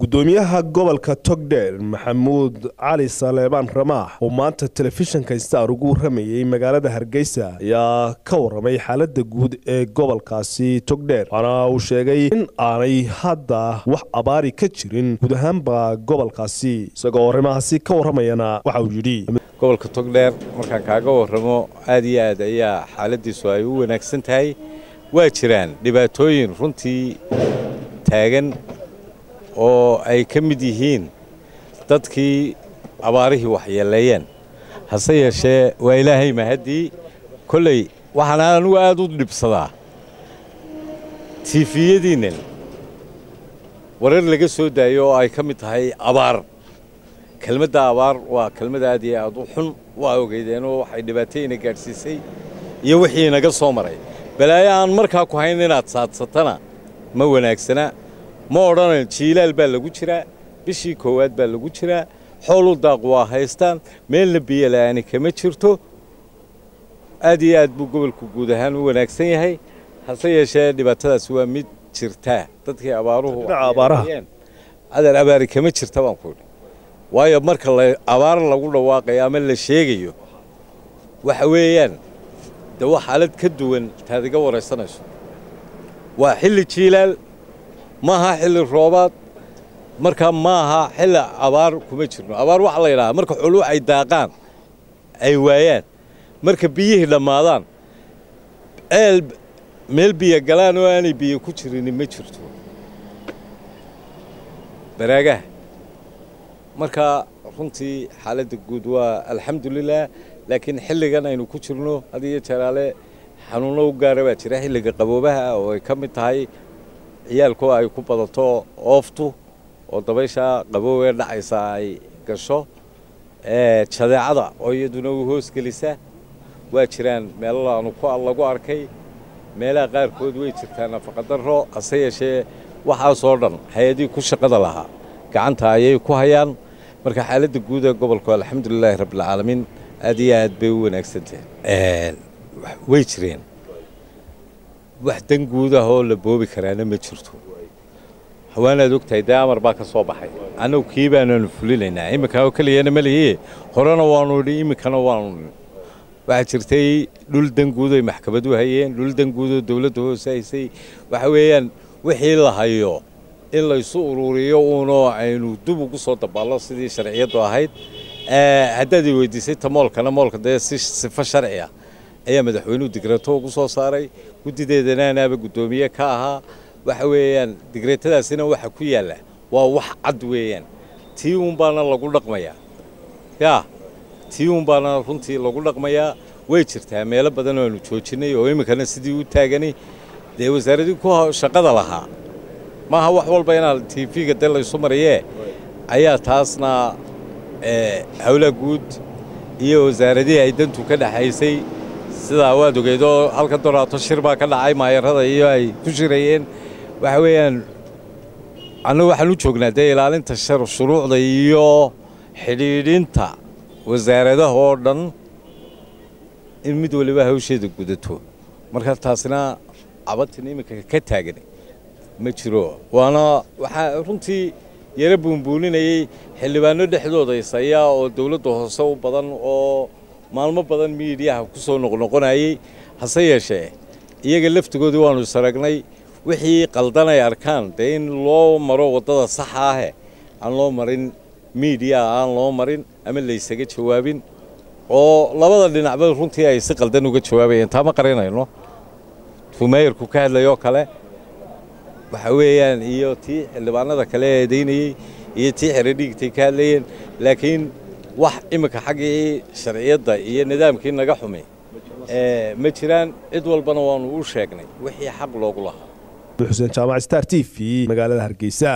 gudoomiyaha gobolka togdheer maxamuud cali saleebaan ramaax oo maanta telefishinka star ugu waramayey magaalada hargeysa ayaa ka waramay xaalada guud ee gobolkaasi togdheer waxaana uu sheegay in aanay hadda wax abaari ka jirin guud ahaanba gobolkaasi isagoo arrimahaasi ka waramayana waxa uu yidhi gobolka togdheer markaan kaaga warramo aad iyo aad ayaa xaaladiisu ay u wanaagsan tahay waa jiraan dhibaatooyin runtii taagan oo ay ka mid yihiin dadkii abaarihii waxyeeleeyeen hase yeeshee waa ilaahay mahaddii kolley waxaan anigu aad u dhibsadaa tiifiyadiinnan warar laga soo daayo oo ay ka mid tahay abaar kelmadda abaar waa kelmad aad iyo aad u xun waa ogeydeenoo waxay dhibaatayna gaadhsiisay iyo wixii inaga soo maray balaayo aan markaa ku hayn inaad saadsatana ma wanaagsana ma odhanayn jiilaal baa lagu jiraa bishii koowaad baa lagu jiraa xoolu daaq waa haystaan meelna biyo la'aani kama jirto aad iyo aad buu gobolku guud ahaan u wanaagsan yahay hase yeeshee dhibaatadaasi waa mid jirtaa dadkii abaaruhu adeer abaari kama jirta baan ku idhi waayo marka abaar lagu dhawaaqayo ama la sheegayo waxa weeyaan de waa xaalad ka duwan taad iga waraysanayso waa xilli jiilaal maaha xilli roobaad markaa maaha xilli abaar kuma jirno abaar waxaa la yidhahaa marka xooluhu ay daaqaan ay waayaan marka biyihii dhammaadaan eel meel biyo galaan oo aanay biyo ku jirini ma jirto baraagaha marka runtii xaaladda guud waa alxamdulilah laakiin xilligan aynu ku jirno had iyo jeeraale xanuunno u gaara baa jira xilliga qaboobaha oo ay ka mid tahay ciyaalku ay ku badato ooftu oo dabaysha qaboobee dhacaysa ay gasho jadeecada oo iyaduna u hoosgelisa waa jiraan meelo aanu lagu arkay meelaha qaarkood way jirtaa nafaqadarro hase yeeshee waxaasoo dhan hay-adihii ku shaqada lahaa gacanta ayay ku hayaan marka xaaladda guud ee gobolku alxamdulilaahi rabbilcaalamiin aad iyo aad bay u wanaagsantahay way jireen wax dan guud ah oo la boobi karaana ma jirto hawaanaad ogtahay dee amar baa ka soo baxay annagu kii baananu fulinaynaa iminka oo keliyana ma lihiye horena waanu idhi iminkana waanu idhi waxaa jirtay dhul danguud ay maxkamadu hayeen dhul danguudoo dawladda hoose haysay waxa weeyaan wixii la hayo in laysu ururiyo uunoo aynu dib ugu soo dabaallo sidii sharciyaddu ahayd haddaad i weydiisay ta moolkana moolka dee si sifo sharci ah ayaa madaxweynuhu digreeto ugu soo saaray guddideedana anaaba guddoomiye ka ahaa waxa weeyaan digreetadaasina waxa ku yaalla waa wax cad weeyaan tii uun baana lagu dhaqmayaa yaa tii uun baana runtii lagu dhaqmayaa way jirtaa meelo badan oo aanu joojinnay oo iminkana sidii u taaganay dee wasaaraddii ku shaqada lahaa maaha wax walba inaa tiifiga dee laysu marayee ayaa taasna howlaha guud iyo wasaaradihii ay dantu ka dhexaysay sidaa waad ogeydoo halka doraato shir baa ka dhacay maayarada iyo ay ku shirayeen waxa weeyaan annagu waxaan u joognaa dee ilaalinta shuruucda iyo xidhiidhinta wasaaradaha oo dhan in mid waliba hawsheeda gudato marka taasina cabatin iminka ka taagan ma jiro waana waxaa runtii yaro buunbuuninayey xildhibaano dhexdooda isaya oo dawladda hoose u badan oo maalmo badan miidiyaha ku soo noqnoqonayey hase yeeshee iyaga laftigoodii waannu isaragnay wixii qaldan ay arkaan dee in loo maro waddada saxa ahe aan loo marin miidiyaha aan loo marin ama laysaga jawaabin oo labada dhinacba runtii ay si qaldan uga jawaabayeen taa ma qarinayno fumeeyarku ka hadlayoo kale waxa weeyaan iyo tii xildhibaanada kale eedaynayey iyo tii xeredhiigtay ka hadlayeen laakiin wax iminka xaggii sharciyadda iyo nidaamkii naga xumay ma jiraan cid walbana waannu u sheegnay wixii xaq loogu lahaa xuseen jaamac star t v magaalada hargeysa